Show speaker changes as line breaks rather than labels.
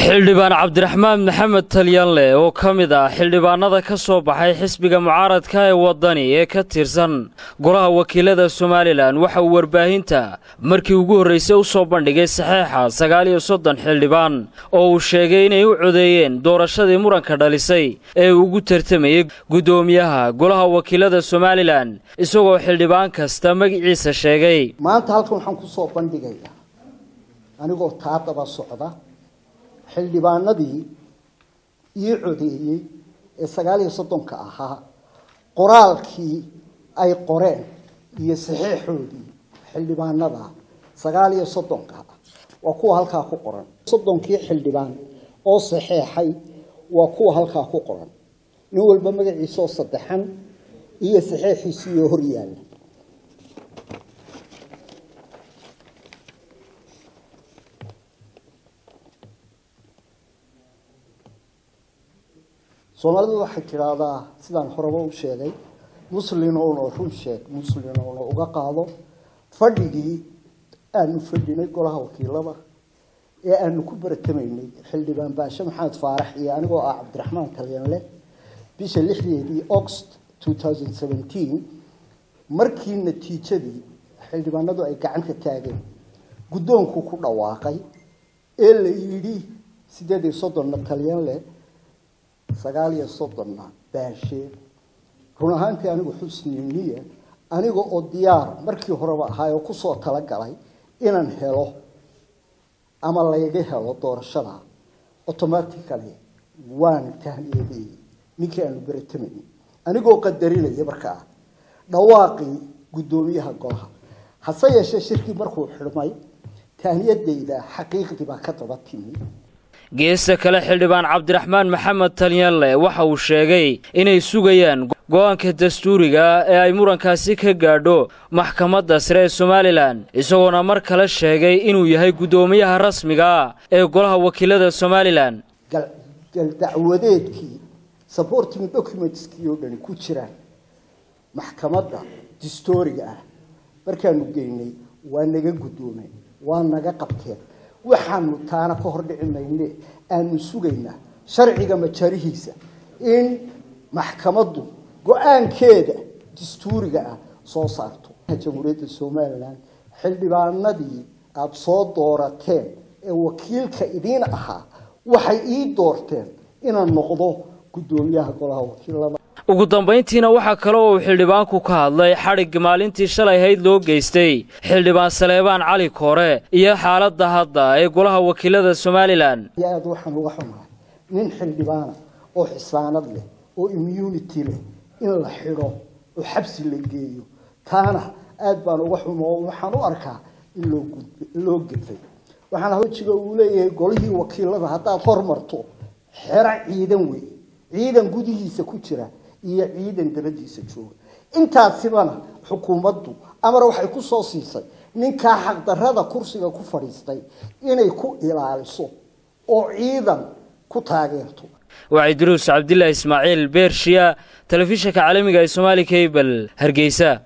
xildhibaan cabdiraxmaan maxamed talyanle oo ka mid ah xildhibaanada ka soo baxay xisbiga mucaaradka ee waddani ee ka tirsan golaha wakiilada somalilan waxa uu warbaahinta markii ugu horraysay u soo bandhigay saxeexa sagaal iyo soddon xildhibaan oo uu sheegay inay u codeeyeen doorashadii muranka dhalisay ee uu ugu tartamayey guddoomiyaha golaha wakiilada somalilan isagoo xildhibaan kasta magiciisa sheegay
maanta halkan waxaan ku soo bandhigayaa anigoo taa daba socda xildhibaanadii ii codeeyey ee sagaal iyo soddonka ahaa qoraalkii ay qoreen iyo saxeexoodii xildhibaanada sagaal iyo soddonka ah waa kuwa halkaa ku qoran soddonkii xildhibaan oo saxeexay waa kuwa halkaa ku qoran nin walba magaciisaoo saddexan iyo saxeexiisiiyo hor yaalla soomaalidu waxay tidhaahdaa sidaan horeba u sheegay muslinouna run sheeg muslinouna uga qaado fadhigii aanu fadhinay golaha wakiilada ee aanu ku baratamaynay xildhibaan baashe maxamed faarax iyo anigoo ah cabdiraxmaan talyanle bisha lixdeedii august two thousand seventeen markii natiijadii xildhibaanadu ay gacanta taageen guddoonku ku dhawaaqay ee la yidhi sideed iyo soddonna talyanle sagaal iyo soddonna baashe run ahaantii anigu xusni niya aniga oo diyaar markii horeba ahaay oo kusoo talagalay inaan helo ama layga helo doorashada automatically waan tahniyadeeyey ninkii aanu beratamayay anigoo qadarinaya markaa dhawaaqii guddoomiyaha golaha hase yeeshee shirkii markuu xidhmay tahniyadayda xaqiiqdii baa ka daba timi
geesta kale xildhibaan cabdiraxmaan maxamed talyanle waxa uu sheegay inay sugayaan go-aanka dastuuriga ee ay murankaasi ka gaadho maxkamadda sare ee somalilan isagoona mar kale sheegay inuu yahay guddoomiyaha rasmiga ee golaha wakiilada somalilan
galdacwadeedkii supporting documentskii oo dhani ku jiraan maxkamadda dastuuriga ah markaanu geynay waa naga guddoomeen waa naga qabteen waxaanu taana ka hor dhici mayne aanu sugaynaa sharciga majarihiisa in maxkamaddu go-aankeeda dastuuriga ah soo saarto jamhuuriyadda somalilan xildhibaanadii aada soo doorateen ee wakiilka idiin ahaa waxay ii doorteen inaan noqdo guddoomiyaha golaha wakiilada
ugu dambayntiina waxaa kale oo uu xildhibaanku ka hadlay xadhigga maalintii shalay hayd loo geystay xildhibaan saleebaan cali koore iyo xaaladda hadda ee golaha wakiilada somalilan
aada waxaan uga xumahay nin xildhibaana oo xisaanad leh oo immunity leh in la xidho oo xabsi la geeyo taana aada baan uga xumo oo waxaan u arkaa in loo loo gedfay waxaana hojiga uu leeyahay golihii wakiilada haddaad hormarto xero ciidan wey ciidan gudihiisa ku jira iyo ciidan dabadiisa jooga intaasibana xukuumaddu amar waxay ku soo siisay ninkaa xaqdarrada kursiga ku fadhiistay inay ku ilaaliso oo ciidan ku taageerto
waa idruus cabdilaahi ismaaciil beershiya telefishinka caalamiga ee somaali cable hargeysa